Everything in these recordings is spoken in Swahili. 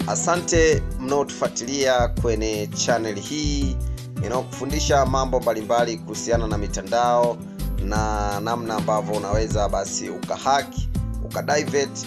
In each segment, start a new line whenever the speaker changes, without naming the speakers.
asante mnaotufuatilia kwenye channel hii inayokufundisha mambo mbalimbali kuhusiana na mitandao na namna ambavyo unaweza basi ukahaki ukadivert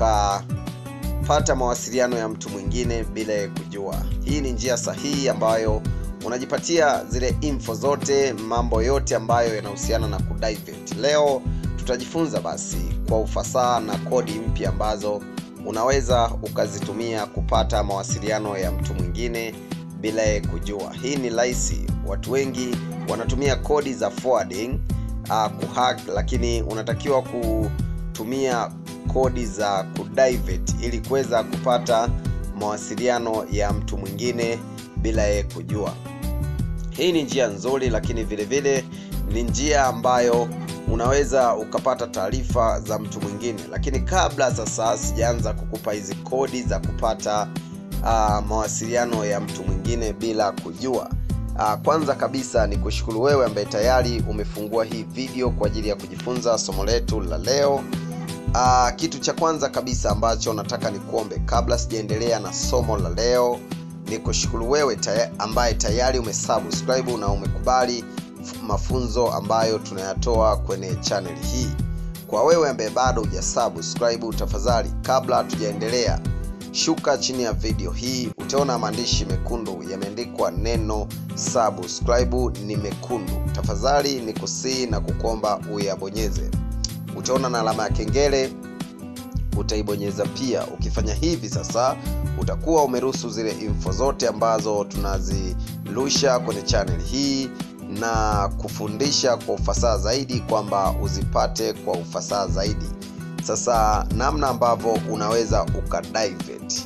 ukapata mawasiliano ya mtu mwingine bila ya kujua hii ni njia sahihi ambayo unajipatia zile info zote mambo yote ambayo yanahusiana na kudivert leo tutajifunza basi kwa ufasaha na kodi mpya ambazo unaweza ukazitumia kupata mawasiliano ya mtu mwingine bila ya kujua hii ni rahisi watu wengi wanatumia kodi za forwarding uh, kuhack lakini unatakiwa kutumia kodi za kudivert ili kuweza kupata mawasiliano ya mtu mwingine bila yeye kujua hii ni njia nzuri lakini vile vile ni njia ambayo unaweza ukapata taarifa za mtu mwingine lakini kabla sasa sijaanza kukupa hizi kodi za kupata uh, mawasiliano ya mtu mwingine bila kujua uh, kwanza kabisa ni kushukuru wewe ambaye tayari umefungua hii video kwa ajili ya kujifunza somo letu la leo uh, kitu cha kwanza kabisa ambacho nataka nikuombe kabla sijaendelea na somo la leo ni kushukuru wewe taya, ambaye tayari umesubscribe na umekubali mafunzo ambayo tunayatoa kwenye channel hii kwa wewe ambaye bado hujasubscribe tafadhali kabla hatujaendelea shuka chini ya video hii utaona maandishi mekundu yameandikwa neno subscribe ni mekundu tafadhali ni kusii na kukomba uyabonyeze utaona na alama ya kengele utaibonyeza pia ukifanya hivi sasa utakuwa umeruhusu zile info zote ambazo tunazirusha kwenye channel hii na kufundisha kwa ufasaha zaidi kwamba uzipate kwa ufasaha zaidi sasa namna ambavyo unaweza ukadivert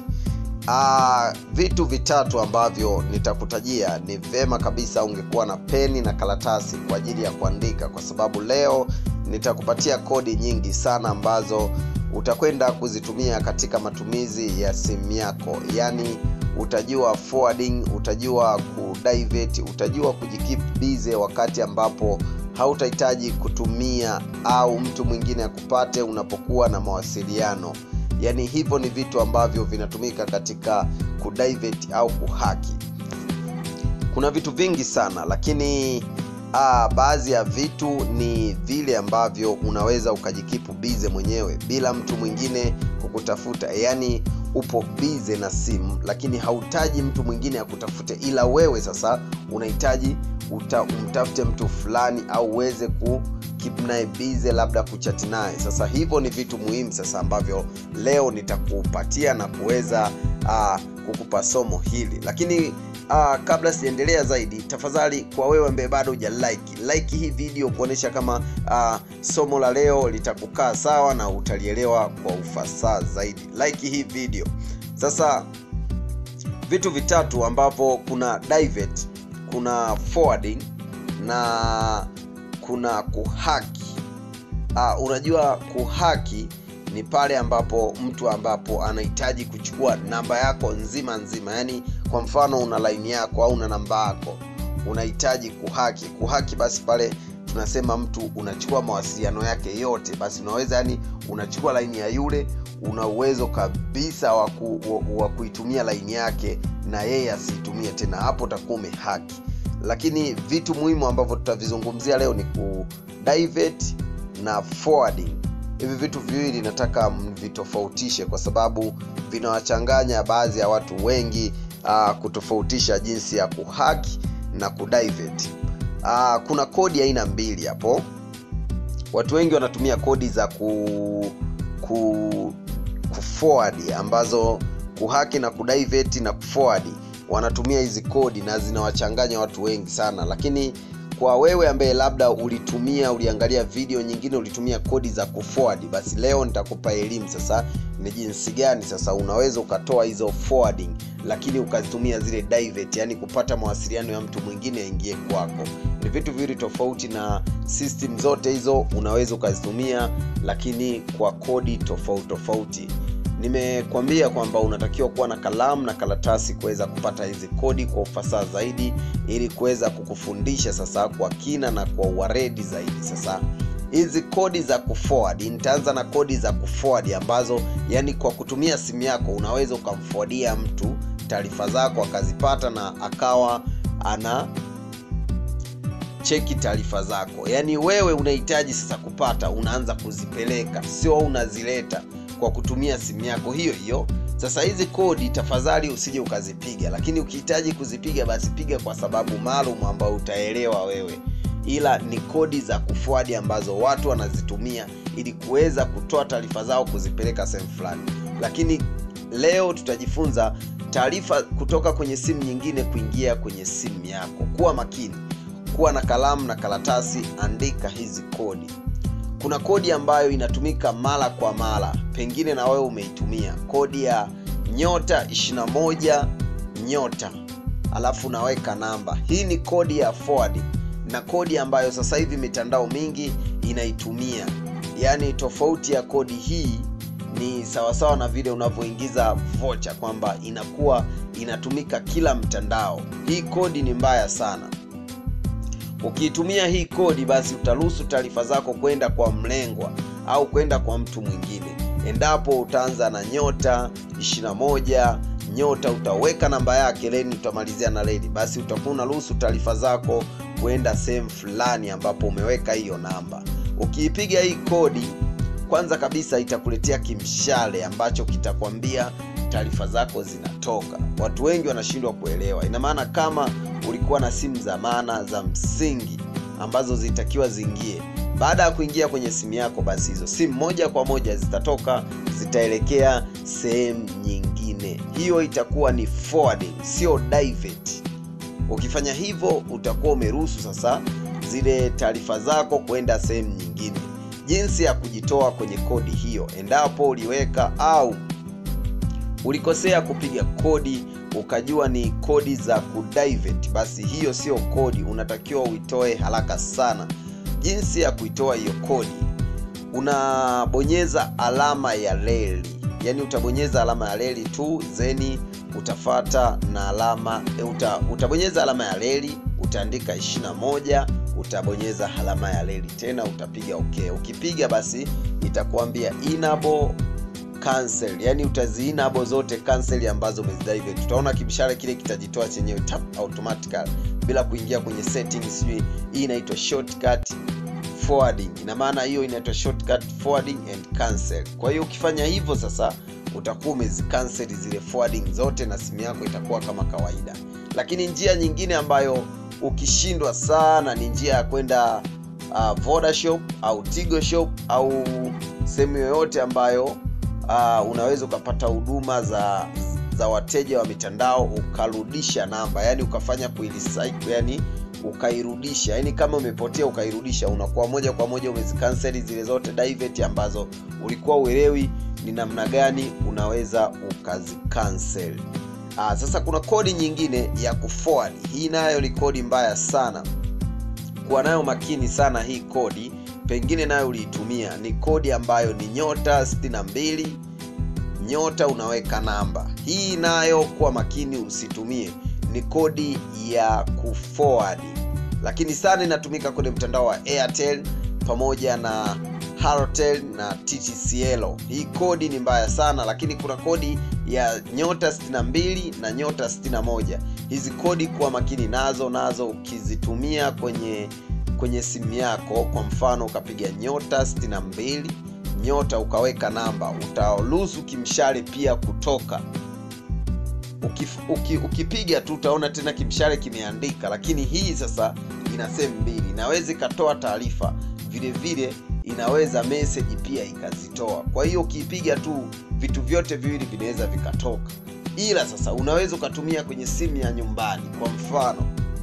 uh, vitu vitatu ambavyo nitakutajia ni vema kabisa ungekuwa na peni na karatasi kwa ajili ya kuandika kwa sababu leo nitakupatia kodi nyingi sana ambazo utakwenda kuzitumia katika matumizi ya simu yako yaani utajua forwarding utajua kudivert utajua kujikeep busy wakati ambapo hautahitaji kutumia au mtu mwingine akupate unapokuwa na mawasiliano yaani hivyo ni vitu ambavyo vinatumika katika kudivert au kuhaki kuna vitu vingi sana lakini ah, baadhi ya vitu ni vile ambavyo unaweza ukajikipu bize mwenyewe bila mtu mwingine kukutafuta yaani upo bize na simu lakini hauhitaji mtu mwingine akutafute ila wewe sasa unahitaji umtafute mtu fulani au uweze ku keep naye bize labda kuchati naye sasa hivyo ni vitu muhimu sasa ambavyo leo nitakupatia na kuweza uh, kukupa somo hili lakini uh, kabla sijaendelea zaidi tafadhali kwa wewe ambaye bado huja like like hii video kuonyesha kama uh, somo la leo litakukaa sawa na utalielewa kwa ufasaha zaidi like hii video sasa vitu vitatu ambapo kuna divert kuna forwarding na kuna kuhaki uh, unajua kuhaki ni pale ambapo mtu ambapo anahitaji kuchukua namba yako nzima nzima yaani kwa mfano una laini yako au una namba yako unahitaji kuhaki kuhaki basi pale tunasema mtu unachukua mawasiliano yake yote basi unaweza yani unachukua laini ya yule una uwezo kabisa wa ku, kuitumia laini yake na yeye asiitumie tena hapo utakuwa umehaki lakini vitu muhimu ambavyo tutavizungumzia leo ni kudivert na forwarding hivi vitu viwili nataka mvitofautishe kwa sababu vinawachanganya baadhi ya watu wengi uh, kutofautisha jinsi ya kuhaki na kudivert uh, kuna kodi aina mbili hapo watu wengi wanatumia kodi za ku, ku, kuforward ambazo kuhaki na kudivert na kuforward wanatumia hizi kodi na zinawachanganya watu wengi sana lakini kwa wewe ambaye labda ulitumia uliangalia video nyingine ulitumia kodi za kuforward basi leo nitakupa elimu sasa ni jinsi gani sasa unaweza ukatoa hizo forwarding lakini ukazitumia zile divert yani kupata mawasiliano ya mtu mwingine aingie kwako ni vitu viwili tofauti na system zote hizo unaweza ukazitumia lakini kwa kodi tofauti tofauti nimekwambia kwamba unatakiwa kuwa na kalamu na karatasi kuweza kupata hizi kodi kwa ufasaha zaidi ili kuweza kukufundisha sasa kwa kina na kwa uwaredi zaidi sasa hizi kodi za kuforward nitaanza na kodi za kuforward ambazo yani kwa kutumia simu yako unaweza ukamforwardia mtu taarifa zako akazipata na akawa ana cheki taarifa zako yaani wewe unahitaji sasa kupata unaanza kuzipeleka sio unazileta kwa kutumia simu yako hiyo hiyo sasa hizi kodi tafadhali usije ukazipiga lakini ukihitaji kuzipiga basi piga kwa sababu maalum ambayo utaelewa wewe ila ni kodi za kufuadi ambazo watu wanazitumia ili kuweza kutoa taarifa zao kuzipeleka sehemu fulani lakini leo tutajifunza taarifa kutoka kwenye simu nyingine kuingia kwenye simu yako kuwa makini kuwa na kalamu na karatasi andika hizi kodi kuna kodi ambayo inatumika mara kwa mara pengine na wewe umeitumia kodi ya nyota 21 nyota alafu unaweka namba hii ni kodi ya forward na kodi ambayo sasa hivi mitandao mingi inaitumia yaani tofauti ya kodi hii ni sawasawa na vile unavyoingiza vocha kwamba inakuwa inatumika kila mtandao hii kodi ni mbaya sana ukiitumia hii kodi basi utaruhusu taarifa zako kwenda kwa mlengwa au kwenda kwa mtu mwingine endapo utaanza na nyota 21 nyota utaweka namba yake leni utamalizia na leni basi utakuwa unaruhusu taarifa zako kwenda sehemu fulani ambapo umeweka hiyo namba ukiipiga hii kodi kwanza kabisa itakuletea kimshale ambacho kitakwambia taarifa zako zinatoka watu wengi wanashindwa kuelewa ina maana kama ulikuwa na simu za maana za msingi ambazo zitakiwa ziingie baada ya kuingia kwenye simu yako basi hizo simu moja kwa moja zitatoka zitaelekea sehemu nyingine hiyo itakuwa ni forwarding sio divert ukifanya hivyo utakuwa umeruhusu sasa zile taarifa zako kwenda sehemu nyingine jinsi ya kujitoa kwenye kodi hiyo endapo uliweka au ulikosea kupiga kodi ukajua ni kodi za kudivert basi hiyo sio kodi unatakiwa uitoe haraka sana jinsi ya kuitoa hiyo kodi unabonyeza alama ya reli yaani utabonyeza alama ya reli tu zeni utafata na alama e, uta, utabonyeza alama ya reli utaandika 21 utabonyeza alama ya reli tena utapiga okay ukipiga basi itakuambia enable cancel yani utaziinabo zote cancel ambazo umezidivert utaona kimshale kile kitajitoa chenyewe tap automatically bila kuingia kwenye settings sijui hii inaitwa shortcut forwarding ina maana hiyo inaitwa shortcut forwarding and cancel kwa hiyo ukifanya hivyo sasa utakuwa umezikansel zile forwarding zote na simu yako itakuwa kama kawaida lakini njia nyingine ambayo ukishindwa sana ni njia ya kwenda uh, vodashop au tigo shop au sehemu yoyote ambayo uh, unaweza ukapata huduma za za wateja wa mitandao ukarudisha namba yani ukafanya kuilicycle yani ukairudisha yani kama umepotea ukairudisha unakuwa moja kwa moja umezikanseli zile zote divert ambazo ulikuwa uelewi ni namna gani unaweza ukazikansel Aa, sasa kuna kodi nyingine ya kuforward hii nayo ni kodi mbaya sana kuwa nayo makini sana hii kodi pengine nayo uliitumia ni kodi ambayo ni nyota 62 nyota unaweka namba hii nayo kuwa makini usitumie ni kodi ya kuforward lakini sana inatumika kwenye mtandao wa airtel pamoja na Halotel na TTCL. Hii kodi ni mbaya sana, lakini kuna kodi ya nyota 62 na nyota 61. Hizi kodi kuwa makini nazo, nazo ukizitumia kwenye kwenye simu yako, kwa mfano ukapiga nyota 62 nyota ukaweka namba, utaruhusu kimshale pia kutoka Ukif, uki, ukipiga tu utaona tena kimshale kimeandika, lakini hii sasa ina sehemu mbili, inaweza ikatoa taarifa vile vile inaweza message pia ikazitoa. Kwa hiyo ukiipiga tu vitu vyote viwili vinaweza vikatoka, ila sasa unaweza ukatumia kwenye simu ya nyumbani. Kwa mfano,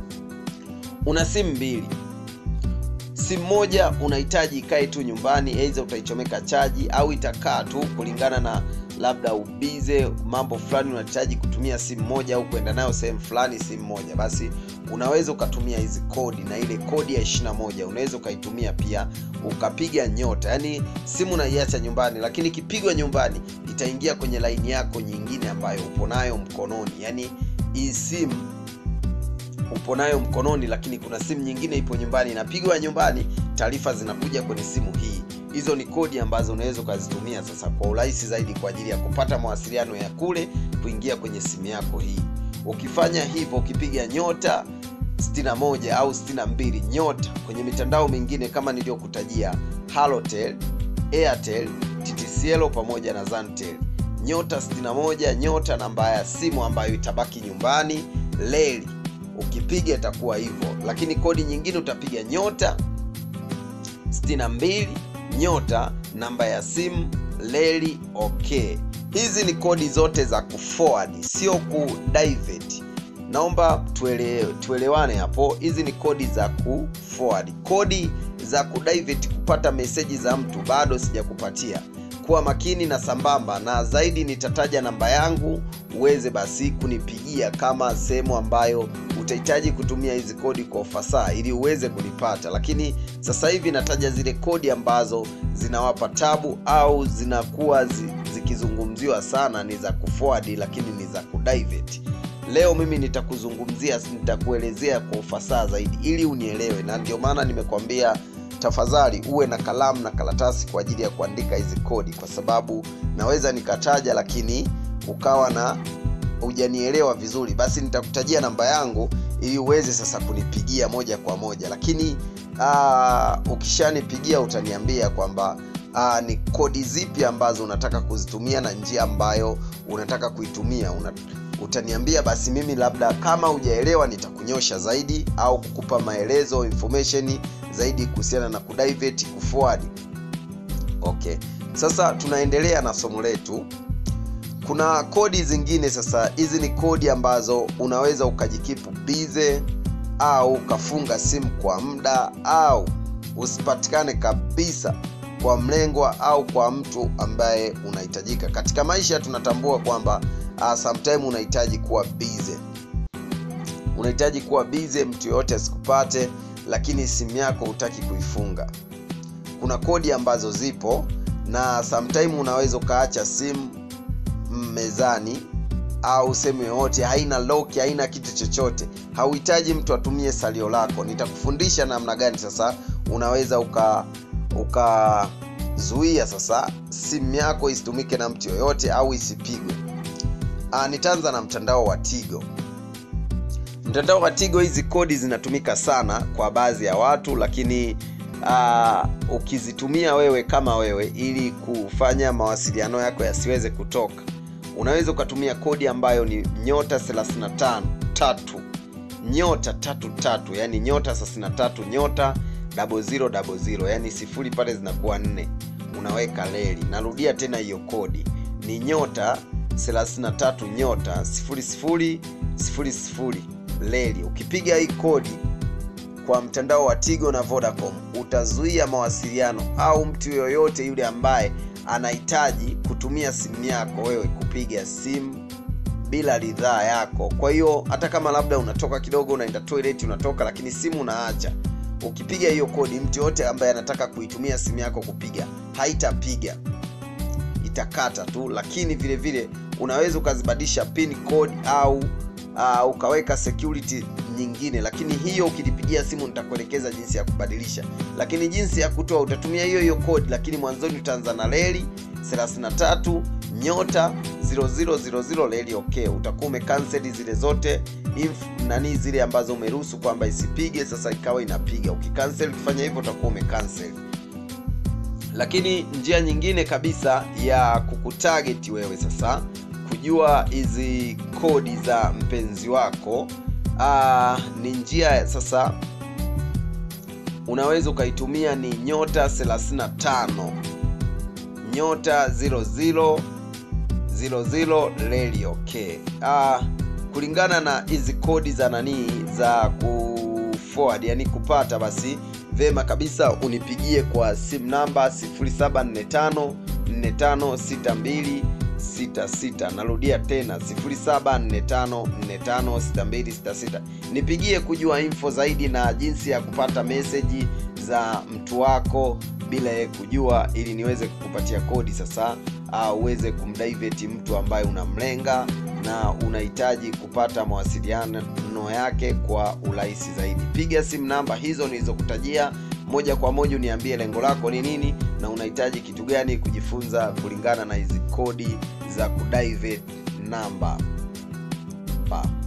una simu mbili, simu moja unahitaji ikae tu nyumbani, aidha utaichomeka chaji au itakaa tu kulingana na labda ubize mambo fulani, unahitaji kutumia simu moja au kwenda nayo sehemu fulani simu moja, basi unaweza ukatumia hizi kodi, na ile kodi ya 21 unaweza ukaitumia pia ukapiga nyota, yaani simu unaiacha nyumbani, lakini ikipigwa nyumbani itaingia kwenye laini yako nyingine ambayo upo nayo mkononi, yaani hii simu upo nayo mkononi lakini kuna simu nyingine ipo nyumbani inapigwa nyumbani taarifa zinakuja kwenye simu hii hizo ni kodi ambazo unaweza ukazitumia sasa kwa urahisi zaidi kwa ajili ya kupata mawasiliano ya kule kuingia kwenye simu yako hii ukifanya hivyo ukipiga nyota 61 au 62 nyota kwenye mitandao mingine kama niliyokutajia halotel airtel ttcl pamoja na zantel nyota 61 nyota namba ya simu ambayo itabaki nyumbani leli ukipiga itakuwa hivyo lakini kodi nyingine utapiga nyota 62 nyota namba ya simu leli okay hizi ni kodi zote za kuforward sio kudivert naomba tuele, tuelewane hapo hizi ni kodi za kuforward kodi za kudivert kupata meseji za mtu bado sijakupatia kuwa makini na sambamba na zaidi nitataja namba yangu uweze basi kunipigia kama sehemu ambayo utahitaji kutumia hizi kodi kwa ufasaha ili uweze kunipata lakini sasa hivi nataja zile kodi ambazo zinawapa tabu au zinakuwa zi, zikizungumziwa sana ni za kuforward lakini ni za kudivert leo mimi nitakuzungumzia nitakuelezea kwa ufasaha zaidi ili unielewe na ndio maana nimekwambia tafadhali uwe na kalamu na karatasi kwa ajili ya kuandika hizi kodi kwa sababu naweza nikataja lakini ukawa na hujanielewa vizuri basi nitakutajia namba yangu ili uweze sasa kunipigia moja kwa moja lakini aa, ukishanipigia utaniambia kwamba aa, ni kodi zipi ambazo unataka kuzitumia na njia ambayo unataka kuitumia Una, utaniambia basi mimi labda kama hujaelewa nitakunyosha zaidi au kukupa maelezo information zaidi kuhusiana na kudivert kuforward okay sasa tunaendelea na somo letu kuna kodi zingine sasa hizi ni kodi ambazo unaweza ukajikipu bize au ukafunga simu kwa muda au usipatikane kabisa kwa mlengwa au kwa mtu ambaye unahitajika katika maisha tunatambua kwamba uh, sometime unahitaji kuwa bize unahitaji kuwa bize mtu yoyote asikupate lakini simu yako hutaki kuifunga kuna kodi ambazo zipo na sometime unaweza ukaacha simu mezani au sehemu yoyote haina lock haina kitu chochote hauhitaji mtu atumie salio lako nitakufundisha namna gani sasa unaweza uka ukazuia sasa simu yako isitumike na mtu yoyote au isipigwe nitaanza na mtandao wa tigo mtandao wa tigo hizi kodi zinatumika sana kwa baadhi ya watu lakini uh, ukizitumia wewe kama wewe ili kufanya mawasiliano yako yasiweze kutoka unaweza ukatumia kodi ambayo ni nyota 35 tatu nyota tatu tatu yani nyota 33 nyota 0000 yani sifuri pale zinakuwa nne unaweka leli narudia tena hiyo kodi ni nyota 33 nyota 0000 leli ukipiga hii kodi kwa mtandao wa tigo na vodacom utazuia mawasiliano au mtu yoyote yule ambaye anahitaji kutumia simu yako wewe kupiga simu bila ridhaa yako kwa hiyo hata kama labda unatoka kidogo unaenda toilet unatoka lakini simu unaacha ukipiga hiyo kodi mtu yoyote ambaye anataka kuitumia simu yako kupiga haitapiga itakata tu lakini vile vile unaweza ukazibadilisha pin code au uh, ukaweka security nyingine lakini hiyo ukilipigia simu nitakuelekeza jinsi ya kubadilisha lakini jinsi ya kutoa utatumia hiyo hiyo code lakini mwanzoni utaanza na leli 33 nyota 0000 leli okay utakuwa umekanseli zile zote if nani zile ambazo umeruhusu kwamba isipige sasa ikawa inapiga ukikansel ukifanya hivyo utakuwa umekansel lakini njia nyingine kabisa ya kukutarget wewe sasa kujua hizi kodi za mpenzi wako uh, ni njia sasa unaweza ukaitumia ni nyota 35 nyota 00 00 leli okay uh, kulingana na hizi kodi za nanii za ku forward yani kupata basi vema kabisa unipigie kwa simu namba 0745 4562 66 narudia tena 0745456266 nipigie kujua info zaidi na jinsi ya kupata meseji za mtu wako bila ye kujua ili niweze kukupatia kodi sasa uh, uweze kumdiveti mtu ambaye unamlenga na unahitaji kupata mawasiliano mafunuo yake kwa urahisi zaidi piga simu namba hizo nilizokutajia moja kwa moja uniambie lengo lako ni nini na unahitaji kitu gani kujifunza kulingana na hizi kodi za kudivert namba pa